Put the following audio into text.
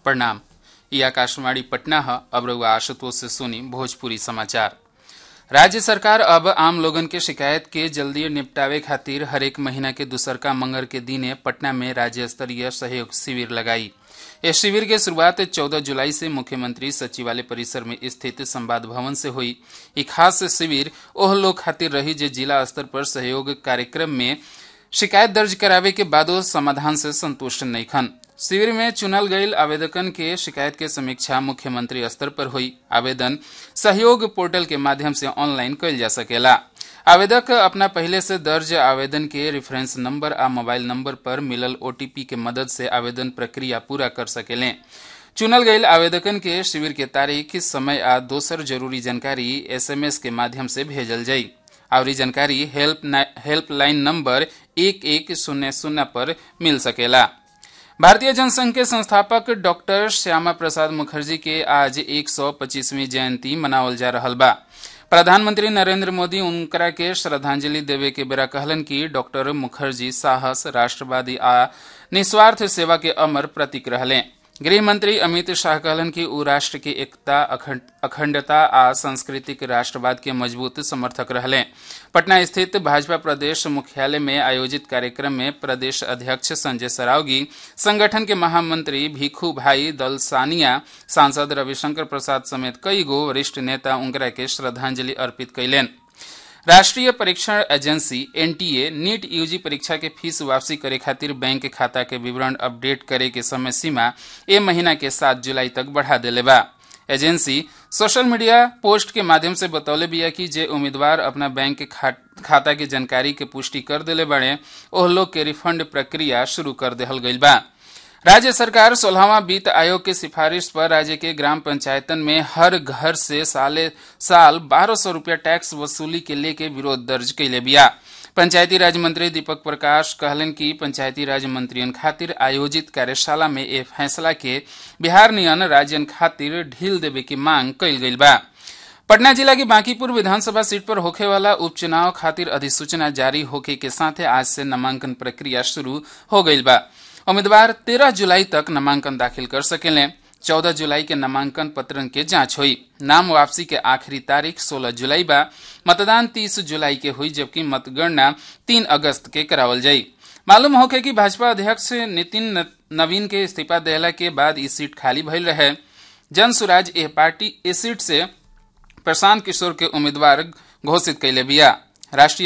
प्रणाम ये आकाशवाणी पटना है अब रउआ आशुतोष से सुनी भोजपुरी समाचार राज्य सरकार अब आम लोगन के शिकायत के जल्दी निपटावे खातिर हरेक महीना के दूसरका मंगर के दिने पटना में राज्य स्तरीय सहयोग शिविर लगाई इस शिविर के शुरुआत 14 जुलाई से मुख्यमंत्री सचिवालय परिसर में स्थित संवाद भवन से हुई ई खास शिविर ओह लोग खातिर रही जे जिला स्तर पर सहयोग कार्यक्रम में शिकायत दर्ज करावे के बादो समाधान से संतुष्ट नहीं खन शिविर में चुनल गईल आवेदकन के शिकायत के समीक्षा मुख्यमंत्री स्तर पर हुई आवेदन सहयोग पोर्टल के माध्यम से ऑनलाइन कइल जा सकेला आवेदक अपना पहले से दर्ज आवेदन के रेफरेंस नंबर आ मोबाइल नंबर पर मिलल ओटीपी के मदद से आवेदन प्रक्रिया पूरा कर सकेले चुनल गईल आवेदकन के शिविर के तारीख समय आ दोसर जरूरी जानकारी एसएमएस के माध्यम से भेजल जाई और जानकारी हेल्प हेल्पलाइन नंबर एक एक शून्य शून्य पर मिल सकेला भारतीय जनसंघ के संस्थापक डॉक्टर श्यामा प्रसाद मुखर्जी के आज 125वीं जयंती मनावल जा रहल बा प्रधानमंत्री नरेंद्र मोदी उनकरा के श्रद्धांजलि देवे के बेरा कहलन कि डॉक्टर मुखर्जी साहस राष्ट्रवादी आ निस्वार्थ सेवा के अमर प्रतीक रहले गृह मंत्री अमित शाह कहलन कि उ राष्ट्र की एकता अखंडता आ सांस्कृतिक राष्ट्रवाद के मजबूत समर्थक रहले पटना स्थित भाजपा प्रदेश मुख्यालय में आयोजित कार्यक्रम में प्रदेश अध्यक्ष संजय सरावगी संगठन के महामंत्री भिखू भाई दल सानिया सांसद रविशंकर प्रसाद समेत कई गो वरिष्ठ नेता उनकरा के श्रद्धांजलि अर्पित कैलेन राष्ट्रीय परीक्षण एजेंसी एनटीए नीट यूजी परीक्षा के फीस वापसी करे खातिर बैंक खाता के विवरण अपडेट करे के समय सीमा ए महीना के सात जुलाई तक बढ़ा देले बा एजेंसी सोशल मीडिया पोस्ट के माध्यम से बतौले बिया कि जे उम्मीदवार अपना बैंक खा, खाता की जानकारी के पुष्टि कर देले बड़े ओह लोग के रिफंड प्रक्रिया शुरू कर देहल गईल बा राज्य सरकार सोलहवा वित्त आयोग के सिफारिश पर राज्य के ग्राम पंचायतन में हर घर से साले साल बारह सौ रूपया टैक्स वसूली के लेके विरोध दर्ज कैले बिया पंचायती राज मंत्री दीपक प्रकाश कहलन कि पंचायती राज मंत्रियन खातिर आयोजित कार्यशाला में ए फैसला के बिहार नियन राज्यन खातिर ढील देवे की मांग कैल गई बा पटना जिला की बांकीपुर विधानसभा सीट पर होखे वाला उपचुनाव खातिर अधिसूचना जारी होखे के साथ आज से नामांकन प्रक्रिया शुरू हो गई बा उम्मीदवार 13 जुलाई तक नामांकन दाखिल कर सकेले 14 जुलाई के नामांकन पत्रन के जांच हुई नाम वापसी के आखिरी तारीख 16 जुलाई बा मतदान 30 जुलाई के हुई जबकि मतगणना 3 अगस्त के करावल जाई मालूम होके कि भाजपा अध्यक्ष नितिन नवीन के इस्तीफा देला के बाद ई सीट खाली भइल रहे जन सुराज ए पार्टी इस सीट से प्रशांत किशोर के उम्मीदवार घोषित कैले बिया राष्ट्रीय